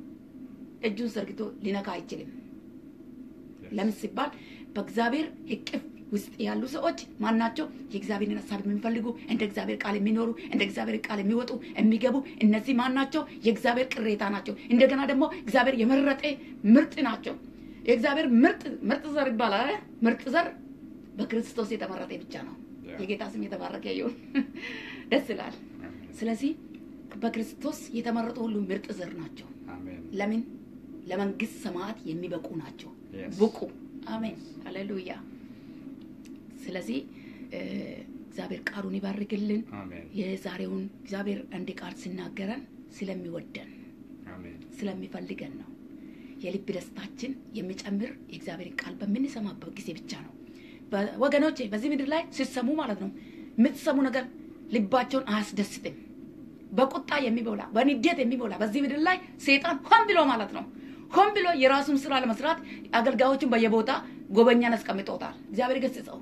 እጁን ዘርግቶ ሊነካ አይችልም። ለምን ሲባል በእግዚአብሔር እቅፍ ውስጥ ያሉ ሰዎች ማናቸው? የእግዚአብሔርን ሀሳብ የሚፈልጉ እንደ እግዚአብሔር ቃል የሚኖሩ እንደ እግዚአብሔር ቃል የሚወጡ የሚገቡ፣ እነዚህ ማናቸው? የእግዚአብሔር ቅሬታ ናቸው። እንደገና ደግሞ እግዚአብሔር የመረጠ ምርጥ ናቸው። የእግዚአብሔር ምርጥ ምርጥ ዘር ይባላል። አይደል? ምርጥ ዘር በክርስቶስ የተመረጠ ብቻ ነው። የጌታ ስም የተባረከ ይሁን። ደስ ይላል። ስለዚህ በክርስቶስ የተመረጡ ሁሉ ምርጥ ዘር ናቸው። አሜን። ለምን ለመንግስት ሰማያት የሚበቁ ናቸው። Yes. ብቁ። አሜን ሃሌሉያ። ስለዚህ እ፣ እግዚአብሔር ቃሉን ይባርክልን። አሜን የዛሬውን እግዚአብሔር አንድ ቃል ሲናገረን ስለሚወደን አሜን ስለሚፈልገን ነው። የልብ ደስታችን የሚጨምር የእግዚአብሔርን ቃል በምንሰማበት ጊዜ ብቻ ነው። በ- ወገኖቼ በዚህ ምድር ላይ ሲሰሙ ማለት ነው የምትሰሙ ነገር ልባቸውን አያስደስትም። በቁጣ የሚሞላ በንዴት የሚሞላ በዚህ ምድር ላይ ሰይጣን ሆን ብሎ ማለት ነው ሆን ብሎ የራሱን ስራ ለመስራት አገልጋዮችን በየቦታ ጎበኛን አስቀምጦታል። እግዚአብሔር ገስጸው።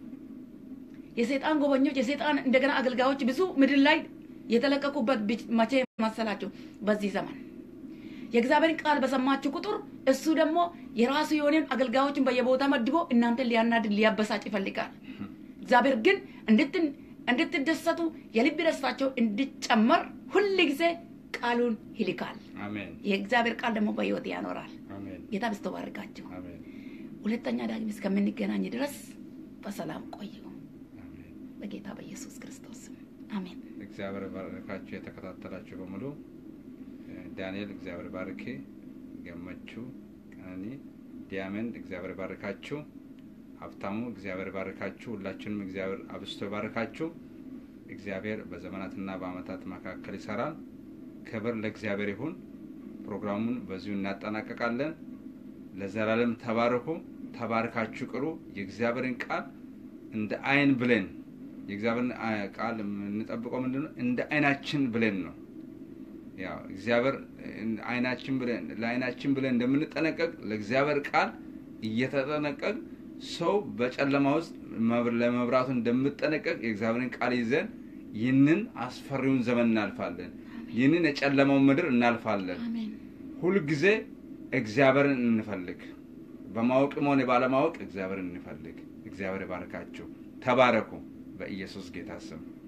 የሰይጣን ጎበኞች የሰይጣን እንደገና አገልጋዮች ብዙ ምድር ላይ የተለቀቁበት ብቻ- መቼ መሰላችሁ? በዚህ ዘመን የእግዚአብሔርን ቃል በሰማችሁ ቁጥር እሱ ደግሞ የራሱ የሆነን አገልጋዮችን በየቦታ መድቦ እናንተን ሊያናድድ ሊያበሳጭ ይፈልጋል። እግዚአብሔር ግን እንድትን እንድትደሰቱ የልብ ደስታቸው እንዲጨመር ሁል ጊዜ ቃሉን ይልካል። አሜን የእግዚአብሔር ቃል ደግሞ በሕይወት ያኖራል። አሜን ጌታ በስቶ ባርካችሁ። አሜን ሁለተኛ ዳግም እስከምንገናኝ ድረስ በሰላም ቆዩ። አሜን በጌታ በኢየሱስ ክርስቶስ ስም አሜን። እግዚአብሔር ባረካችሁ የተከታተላችሁ በሙሉ እ፣ ዳንኤል እግዚአብሔር ባርኬ ገመቹ ቀነኒ ዲያመን እግዚአብሔር ባርካችሁ ሀብታሙ እግዚአብሔር ባርካችሁ ሁላችንም እግዚአብሔር አብስቶ ባርካችሁ እግዚአብሔር በዘመናትና በአመታት መካከል ይሰራል ክብር ለእግዚአብሔር ይሁን ፕሮግራሙን በዚሁ እናጠናቀቃለን ለዘላለም ተባረኩ ተባርካችሁ ቅሩ የእግዚአብሔርን ቃል እንደ አይን ብሌን የእግዚአብሔርን አ- ቃል የምንጠብቀው ምንድን ነው? እንደ አይናችን ብሌን ነው። ያው እግዚአብሔር እ- አይናችን ብለን ለአይናችን ብለን እንደምንጠነቀቅ ለእግዚአብሔር ቃል እየተጠነቀቅ ሰው በጨለማ ውስጥ መብ- ለመብራቱ እንደምጠነቀቅ የእግዚአብሔርን ቃል ይዘን ይህንን አስፈሪውን ዘመን እናልፋለን። ይህንን የጨለማውን ምድር እናልፋለን። አሜን። ሁልጊዜ እግዚአብሔርን እንፈልግ። በማወቅም ሆነ ባለማወቅ እግዚአብሔርን እንፈልግ። እግዚአብሔር ይባርካችሁ። ተባረኩ። በኢየሱስ ጌታ ስም